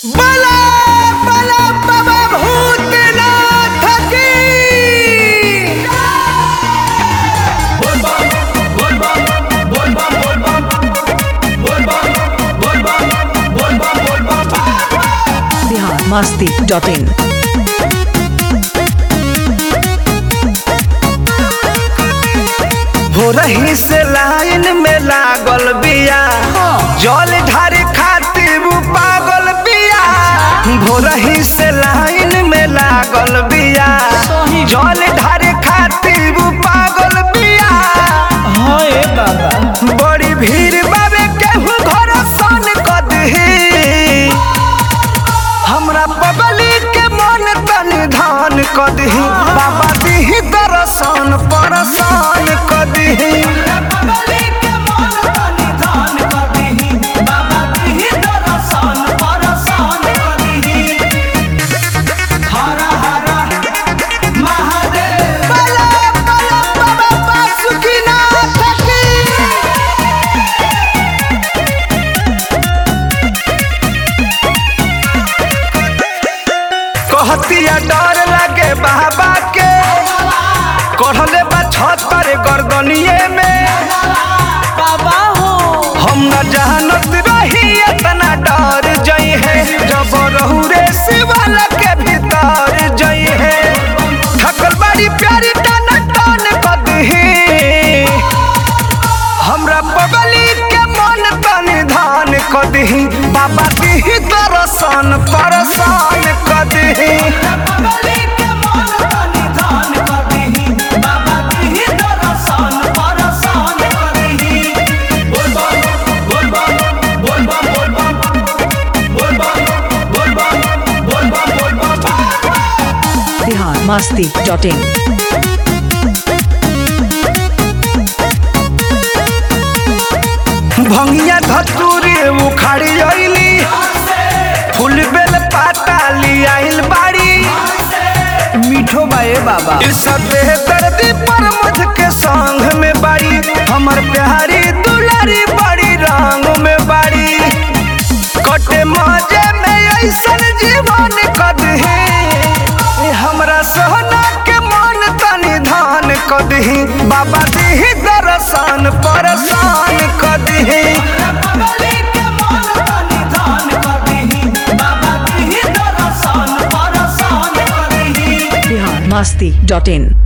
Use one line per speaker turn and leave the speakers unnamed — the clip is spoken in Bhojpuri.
बला बला बाबा भूतनाथ की
बिहार मस्ती डॉट इन
हो रही से लाइन में लागल बिया जल ढारे खातिर उ पागल बिया हो रही से लाइन में लागल बिया जल ढारे खातिर उ पागल बिया बड़ी भीड़ बाबे केहू घर सन कदही हमरा पगली के मन तनि धान कदही बाबा दिही दर्शन परसान कदही बला बला बाबा बासुकीनाथ की कहतिया डर लगे बाबा के कढ़ले बा छतर गर्दनिए में बाबा हो हम न जानत रही इतना डर जई है जब रहू रे शिवाला के भीतर जई है थकल बड़ी प्यारी टन टन कदही हमरा पगली के मन तनि धान कदही बाबा दिही दर्शन परसान कदही
बिहार मस्ती डॉट इन
भंगिया धतूरी उखाड़ी अइली फूल बेल पाता लियाइल बाड़ी मीठो बाए बाबा इस दर्दी पर मुझ के संग में बाड़ी हमर प्यारी दुलारी बड़ी रंग में बाड़ी कटे मजे में ऐसन जीवन कदही ए हमरा सोना के मन तनि धान कदही बाबा दिही दर्शन परसान कदही
बिहार मस्ती डॉट इन